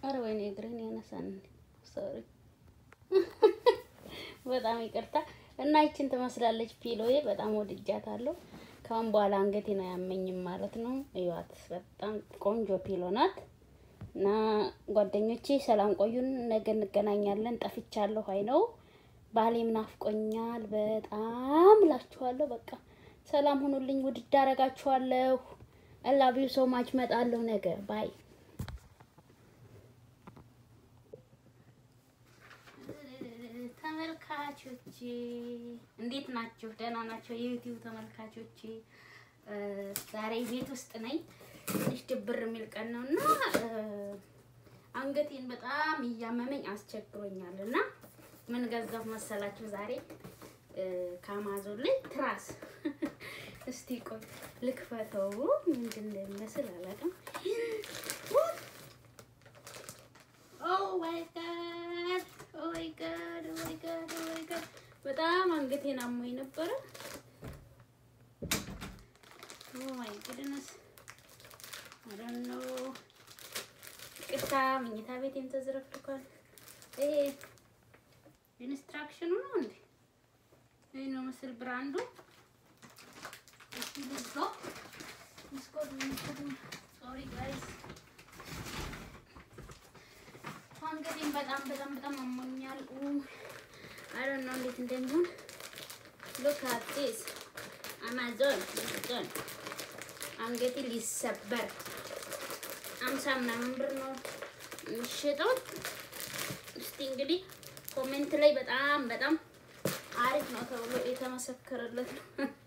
ኧረ ወይኔ እግሬን ያነሳን። ሶሪ በጣም ይቅርታ። እና ይችን ትመስላለች ፒሎዬ። በጣም ወድጃታለሁ። ካሁን በኋላ አንገቴን አያመኝም ማለት ነው። እዩዋት፣ በጣም ቆንጆ ፒሎ ናት። እና ጓደኞቼ ሰላም ቆዩን። ነገ እንገናኛለን። ጠፍቻለሁ። አይ ነው ባሌም ናፍቆኛል በጣም እላችኋለሁ። በቃ ሰላም ሁኑልኝ። ውድድ አደርጋችኋለሁ። አላቢው ሰው ማች መጣለሁ ነገ ባይ ተመልካቾቼ እንዴት ናችሁ? ደህና ናቸው የዩቲዩብ ተመልካቾቼ። ዛሬ ቤት ውስጥ ነኝ። ትንሽ ድብር የሚል ቀን ነው እና አንገቴን በጣም እያመመኝ አስቸግሮኛል እና ምን ገዛሁ መሰላችሁ? ዛሬ ከአማዞን ላይ ትራስ እስቲ ቆይ ልክፈተው። ምንድን እንደሚመስል አላውቅም። ኦ ማይ ጋድ ኦ ማይ ጋድ ኦ ማይ ጋድ ኦ ማይ ጋድ በጣም አንገቴን አሞኝ ነበረ። ኦ ማይ ጉድነስ አይ ዶንት ኖ ቅርታ መኝታ ቤቴም ተዝረክርኳል። ይሄ ኢንስትራክሽኑ ነው እንዴ? ይሄ ነው ምስል ብራንዱ። እስቲ ልዝጎ ልዝጎ ሶሪ ጋይስ አንገቴን በጣም በጣም በጣም አሞኛል። አይ ዶንት ኖ እንዴት እንደሚሆን ሉክ አት ዲስ አማዞን አማዞን አንገቴ ሊሰበር አምሳ ምናምን ብር ነው የሚሸጠው። እስቲ እንግዲህ ኮሜንት ላይ በጣም በጣም አሪፍ ነው ተብሎ የተመሰከረለት ነው።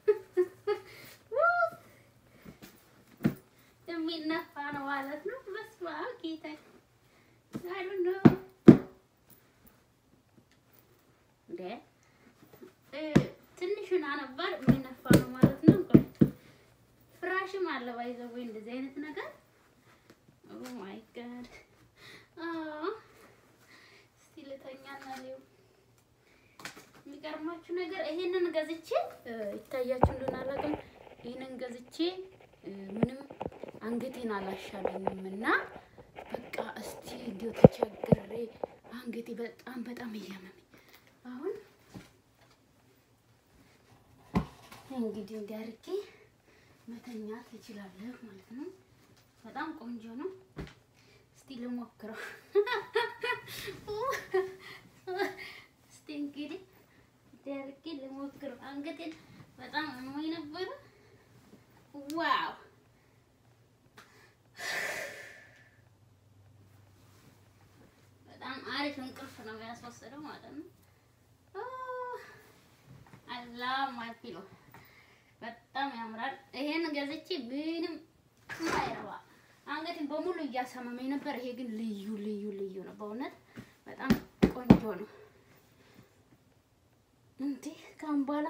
የሚነፋ ነው ማለት ነው። በስመ አብ ጌታ አይ ዶንት ኖ እንደ ትንሹን ነበር የሚነፋ ነው ማለት ነው። ፍራሽም አለ ባይዘው ወይ እንደዚህ አይነት ነገር ኦ ማይ ጋድ እስቲ ልተኛና ሊው የሚገርማችሁ ነገር ይሄንን ገዝቼ ይታያችሁ እንደሆነ አላውቅም። ይሄንን ገዝቼ ምንም አንገቴን አላሻለኝም እና በቃ እስቲ እንዲሁ ተቸግሬ አንገቴ በጣም በጣም እያመመኝ አሁን እንግዲህ እንዲያርጌ መተኛት እችላለሁ ማለት ነው። በጣም ቆንጆ ነው። እስቲ ልሞክረው። እስቲ እንግዲህ እንዲያርጌ ልሞክረው። አንገቴን በጣም አሞኝ ነበረ። ዋው በጣም አሪፍ እንቅልፍ ነው ያስወሰደው ማለት ነው። አላህ ማፊሎ በጣም ያምራል። ይሄን ገዝቼ ምንም አይረባ አንገቴን በሙሉ እያሳመመኝ ነበር። ይሄ ግን ልዩ ልዩ ልዩ ነው። በእውነት በጣም ቆንጆ ነው። እንዴ ካሁን በኋላ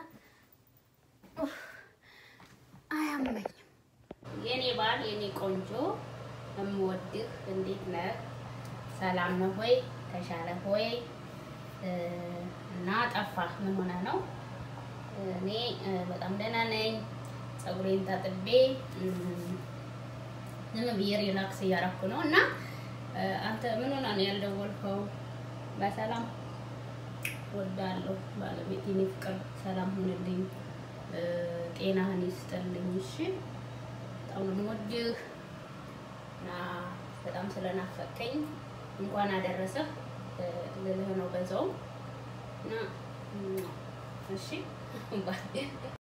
አያመኝም። የኔ ባል የኔ ቆንጆ የምወድህ እንዴት ነህ? ሰላም ነው ሆይ? ተሻለ ሆይ? እና ጠፋህ ምን ሆነ ነው? እኔ በጣም ደህና ነኝ። ፀጉሬን ታጥቤ ዝም ብዬ ሪላክስ እያደረኩ ነው። እና አንተ ምን ሆና ነው ያልደወልከው? በሰላም ወዳለሁ ባለቤት የኔ ፍቅር ሰላም ሁንልኝ፣ ጤናህን ይስጥልኝ። እሺ በጣም ነው የምወድህ እና በጣም ስለናፈቀኝ እንኳን አደረሰህ ልልህ ነው በዛውም እና እሺ